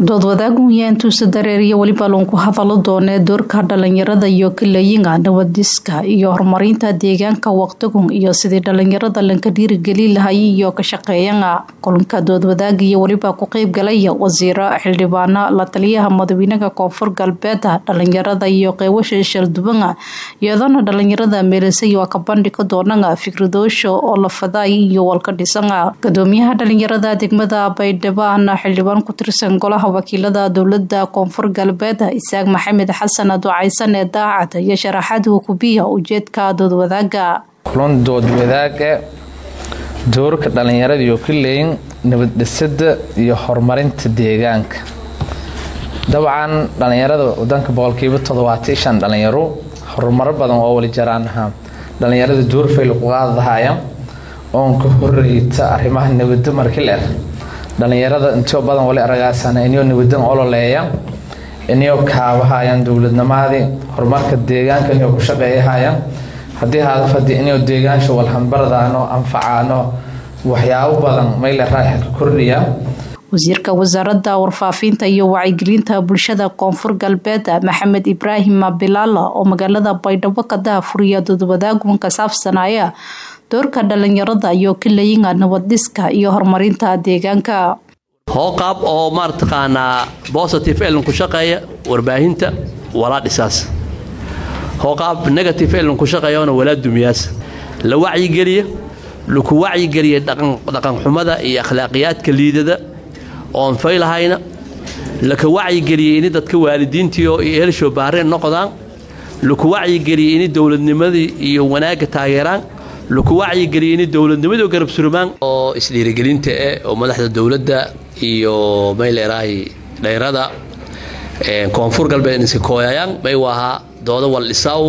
dood wadaagunya intuusa dareeriya weliba loonku hadalo doonee doorka dhalinyarada iyo kalayinga nabadiska iyo horumarinta deegaanka waqtigun iyo sidii dhalinyarada lanka dhiirigeli lahayay iyo ka shaqeeyana kulanka dood wadaagiyo weliba ku qeybgalaya wasiiro xildhibaano la taliyaha madaxweynaha koonfur galbeeda dhalinyarada iyo qeybasha shaldubana iyadana dhalinyarada meelisay waa ka bandhiga doonana fikradoosha oo la faday iyo walka dhisana gudoomiyaha dhalinyarada degmada baydhabaana xildhibaan ku tirsan golaha wakiilada dowlada koonfur galbeed isaaq maxamed xasan ducaysan ee daacad iyo sharaxaad hukubiya ujeedka doodwadaaga kulan doodwadaaga doorka dhalinyarada iyo kaleyn nabaddhisada iyo horumarinta deegaanka dabcan dhalinyarada wadanka boqolkiiba toddobaatan shan dhalinyaro horumaro badan oo wali jaraanaha dhalinyarada doorfayl kuqaadahaya oon ka horeyta arrimaha nabado markiler dhalinyarada intoo badan wali aragaasana inyo nabadan ololeeya inyo kaabahayaan dowladnimadii horumarka deegaanka inyo ku shaqeeyahayaan haddii hadafadii inyo deegaansha walhambardaano anfacaano waxyaabo badan mayle raaxa ka kordhiya wasiirka wasaaradda warfaafinta iyo wacyigelinta bulshada koonfur galbeed maxamed ibraahim bilaala oo magaalada baydhabo ka dahafuriya doodwadaagun ka saabsanaya doorka dhalinyarada iyo kalayinga nabadhiska iyo horumarinta deegaanka hooqaab oo maartaqaanaa bositive eln ku shaqeeya warbaahinta walaa dhisaas hooqaab negative eln ku shaqeeyana walaa dumiyaas la wacyigeliya laku wacyigeliya dhaqanxumada iyo akhlaaqiyaadka liidada oon faylahayna laka wacyigeliya ini dadka waalidiintiio iyo helshow baareen noqdaan laku wacyigeliya ini dowladnimadii iyo wanaagga taageeraan laku wacyigeliya ini dowladnimadii garab surmaan oo isdhiirigelinta eh oo madaxda dowladda iyo mayleerahay dhayrada koonfur galbeed iska kooyayaan may waahaa dooda wal dhisaw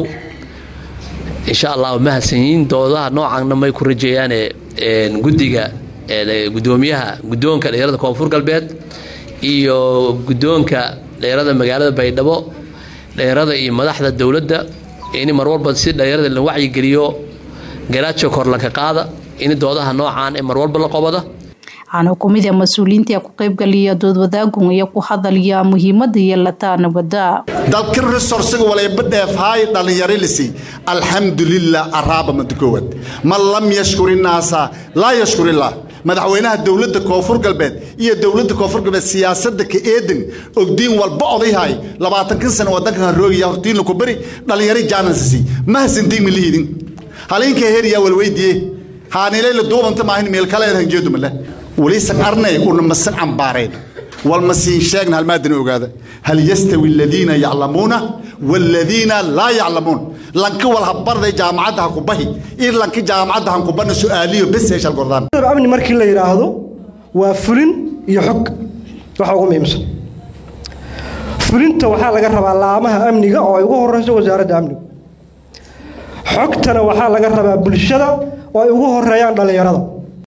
insha allah mahadsanyiin doodaha noocaanna may ku rajeeyaane guddiga gudoomiyaha guddoonka dhayrada koonfur galbeed iyo guddoonka dhayrada magaalada baydhabo dhayrada iyo madaxda dowladda in mar walba si dhayrada la wacyigeliyo garaajo kor laka qaada in doodaha noocaan ee mar walba la qobada waxaana kumid a mas-uuliyiinta ku qaybgaliya doodwadaagun iyo ku hadalya muhiimada yeelata nabada dalka resorsiga walayba dheefhaay dhallinyaralisi alxamdulilah araaba mada koowaad man lam yashkuri naasa laa yashkurillah madaxweynaha dowladda koonfur galbeed iyo dowladda koonfur galbeed siyaasadda ka eedan ogdiin walba odayhay labaatankan sano wadankan haroogiya hortiinla ku bari dhallinyaro jaanansisi mahadsantiin milihidin haliinka heriyaa walweydiye haanilayla duubanta maahin meelkaleed hanjeedumale waliisan arnay una masan cambaarayn walmasiin sheegna halmaadana ogaada hal yastawi aladiina yaclamuuna waaladiina laa yaclamuun lanka walhabarday jaamacadda ha ku bahi ir lanka jaamacadda han ku bana su'aaliyo bes heeshal gordaan amni markii la yidhaahdo waa fulin iyo xog waxa ugu muhiimsan fulinta waxaa laga rabaa laamaha amniga oo ay ugu horeyso wasaaradda amnigu xogtana waxaa laga rabaa bulshada oo ay ugu horeeyaan dhallinyarada